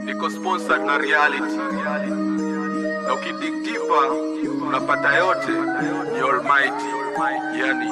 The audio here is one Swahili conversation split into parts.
niko sponsored na reality na ukidig deeper unapata yote ni almighty yani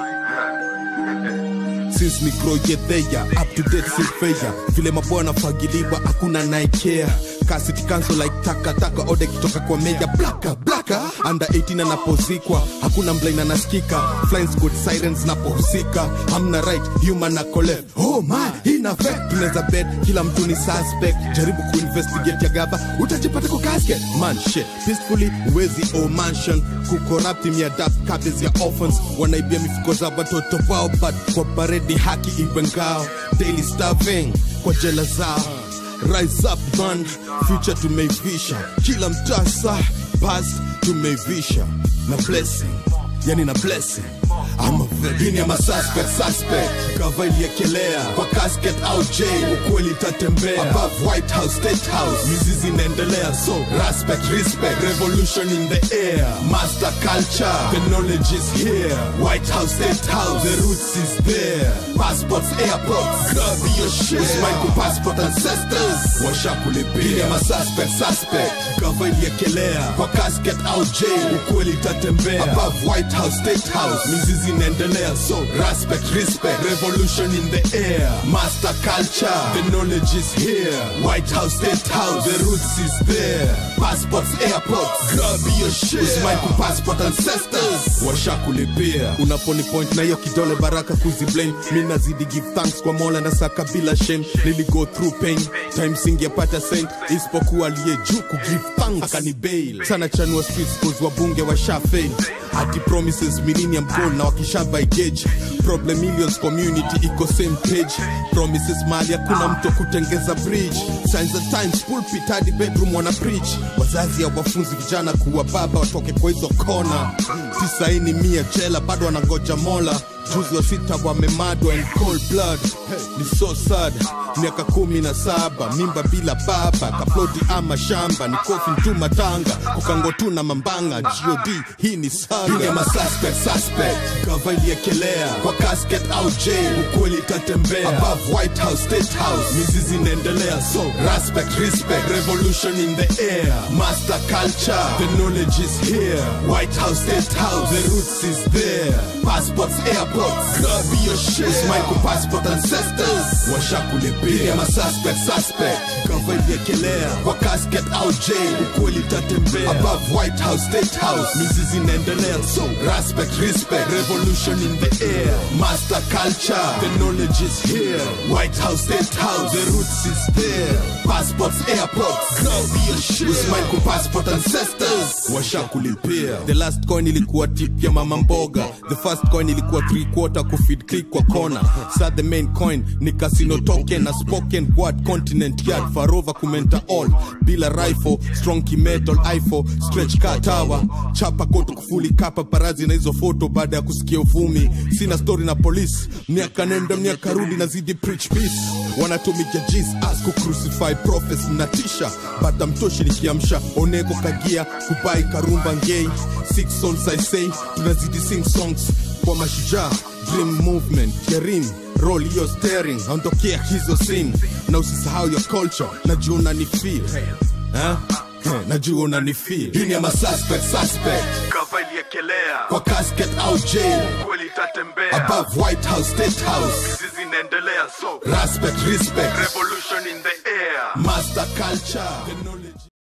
since ni groyetheya up to date silfeya vile mabwana fagiliwa hakuna naikea kasiti cancel like taka taka ode kitoka kwa meja blaka blaka under 18 anapozikwa hakuna mlain anasikika flying squad sirens napohusika hamna right human na left oh my ina fact tunaweza bet kila mtu ni suspect jaribu kuinvestigate ya gava utajipata kwa casket man shit peacefully uwezi o mansion kucorrupt miadapt kabes ya orphans wanaibia mifuko za watoto wao but kwa baredi haki iwe ngao daily starving kwa jela zao rise up band future tumeivisha kila mtasa past tumeivisha na blessing yani na blessing ama vipini ama suspect suspect kava iliekelea kwa casket au jail ukweli itatembea above white house state house mizizi inaendelea so respect respect revolution in the air master culture the knowledge is here white house state house the roots is there passports airports grab your shit usmai ku passport ancestors washakulipia ama suspect suspect kava iliekelea kwa casket au jail ukweli itatembea above white house state house mizizi inaendelea so respect respect revolution in the air master culture the knowledge is here white house state house the roots is there passports airports grab your shit usmai ku passport ancestors washakulipia unaponi point na hiyo kidole baraka kuziblame mi nazidi give thanks kwa mola na saka bila shame nili go through pain time singepata saint isipokuwa aliye juu ku give thanks akani bail sana chanua streets cause wabunge washa fail hadi promises millennium goal na wakisha by gauge problem millions community iko same page promises mali hakuna mtu wa kutengeza bridge signs of times pulpit hadi bedroom wana preach wazazi ya wafunzi vijana kuwa baba watoke kwa hizo kona tisaini mia jela bado wanangoja mola juzi wa sita wamemadwa in cold blood ni so sad miaka kumi na saba mimba bila baba kaploti ama shamba ni kofi tu matanga kukango tu na mambanga god hii ni saga ama suspect suspect kava iliekelea kwa casket au jail ukweli itatembea above white house state house mizizi inaendelea so respect respect revolution in the air master culture the knowledge is here white house state house the roots is there passports airports grab your shit usmai ku passport ancestors washakulipia ama suspect suspect kava iliekelea kwa casket au jail ukweli itatembea above white house state house mizizi inaendelea so respect respect revolution in the air master culture the knowledge is here white house state house the roots is there passports airports grab your shit usmai ku passport ancestors washakulipia the last coin ilikuwa tip ya mama mboga the first coin ilikuwa three quarter kufeed click kwa kona sa the main coin ni casino token na spoken word continent yard farova kumenta all bila rifle strong kimetal ifo stretch ka tower chapa koto kufuli kapa parazi na hizo foto baada ya kusikia uvumi sina story na polisi miaka nenda miaka rudi nazidi preach peace wanatumika jis as ku crucify prophets na tisha bata mtoshi nikiamsha oneko kagia kubai karumba ngei six songs i say tunazidi sing songs kwa mashujaa dream movement kerim roll hiyo steering ondokea hizo sin na usisahau your culture najua unani feel eh? Eh, najua unani feel hii ni ama suspect suspect kava iliekelea kwa casket au jail kweli itatembea above white house state house mizizi inaendelea so respect respect revolution in the air master culture the knowledge